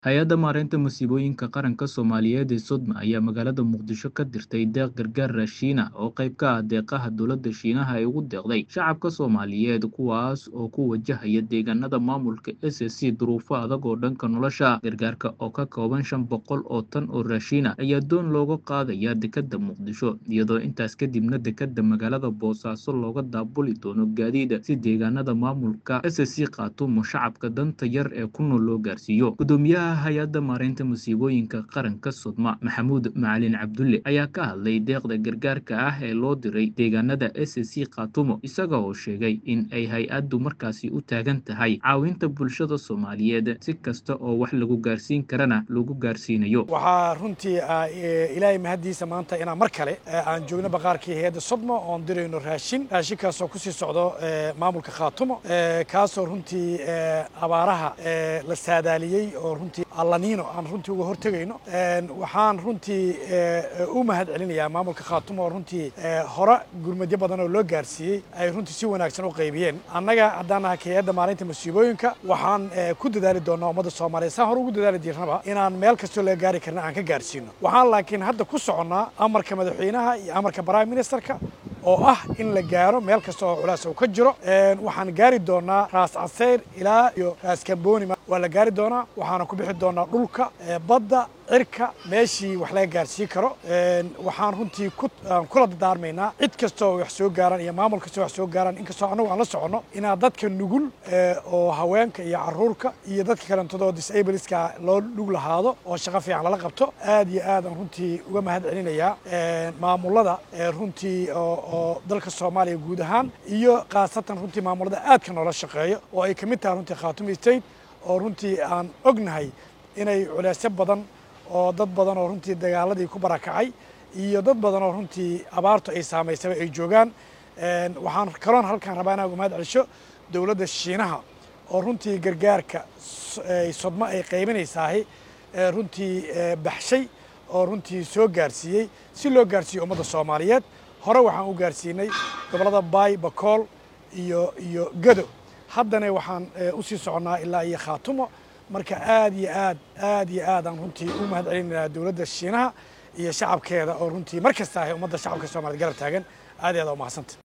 Hay'adda Maareynta Masiibooyinka Qaranka Soomaaliyeed ee SODMA ayaa magaalada Muqdisho ka dirtay deeq gargaar raashin ah oo qayb ka ah deeqaha dowladda Shiinaha ay ugu deeqday shacabka Soomaaliyeed kuwaas oo ku wajahaya deegaanada maamulka SSC duruufo adag oo dhanka nolosha ah. Gargaarka oo ka kooban shan boqol oo tan oo raashin ah ayaa doon looga qaadayaa dekedda Muqdisho, iyadoo intaas kadibna dekedda magaalada Boosaaso looga daabuli doono gaadiid si deegaanada maamulka SSC Khartoum shacabka danta yar ee ku nool loo gaarsiiyo. Guddoomiyaha Hay'adda Maareynta Masiibooyinka Qaranka SODMA, Maxamuud Macalin Cabdulle, ayaa ka hadlay deeqda gargaarka ah ee loo diray deegaanada SSC Khartoum, isaga oo sheegay in ay hay'addu markaasi u taagan tahay caawinta bulshada Soomaaliyeed si kasta oo wax lagu gaarsiin karana lagu gaarsiinayo. waxaa runtii ah, eh, ilaahay mahaddiisa maanta inaan mar kale eh, aan joogno baqaarkii hay'adda sodmo oon dirayno raashin raashinkaasoo kusii socdo eh, maamulka khaatumo eh, kaasoo runtii eh, abaaraha eh, la saadaaliyey oo runtii allaniino aan runtii uga hortegayno En, waxaan runtii eh, u mahad celinayaa maamulka khaatumo oo runtii eh, hore gurmadyo badan oo loo gaarsiiyey ay runtii si wanaagsan u qaybiyeen annaga haddaan nahay hay'adda maareynta masiibooyinka waxaan eh, ku dadaali doonaa ummadda soomaaliyeed saan hore ugu dadaali jirnaba inaan meel kastoo laga gaari karna aan ka gaarsiino waxaan laakiin hadda ku soconnaa amarka madaxweynaha iyo amarka prime ministerka oo ah in la gaaro meel kasta oo culays uu ka jiro En, waxaan gaari doonaa raas caseyr ilaa iyo raas kambooni waa la gaari doonaa waxaana ku bixi doonaa dhulka eh, badda cirka meeshii wax laga gaarsiin karo En, waxaan runtii ku aan kula dardaarmaynaa cid kasta oo wax soo gaaraan iyo maamul kasta oo wax soo gaaraan inkastoo annagu aan la soconno inaa dadka nugul eh, oo haweenka iyo caruurka iyo dadka kalentadoo disableska loo dhug lahaado oo shaqo fiican lala qabto aad iyo aad aan runtii uga mahad celinayaa En, maamulada eh, runtii oo oo dalka soomaaliya guud ahaan iyo khaasatan runtii maamulada aadka noola shaqeeyo oo ay ka mid tahay runtii khaatumi state oo runtii aan ognahay inay culeysyo badan oo dad badan oo runtii dagaaladii ku barakacay iyo dad badan oo runtii abaartu ay saamaysaba ay joogaan En, waxaan kaloon halkaan rabaa inaan uga mahad celisho dowladda shiinaha oo runtii gargaarka s- ay sodmo ay qaybinaysaahi ee runtii eh, baxshay oo runtii soo gaarsiiyey si loo gaarsiiyo ummadda soomaaliyeed hore waxaan u gaarsiinay gobollada baay bakool iyo iyo gado haddana waxaan eh, usii soconnaa ilaa iyo khaatumo marka aad iyo aad aad iyo aad aan runtii u mahad celinaynaa dowladda shiinaha iyo shacabkeeda oo runtii mar kasta ahay ummadda shacabka soomaaliyeed garab taagan aad iyo aad aa u mahadsanta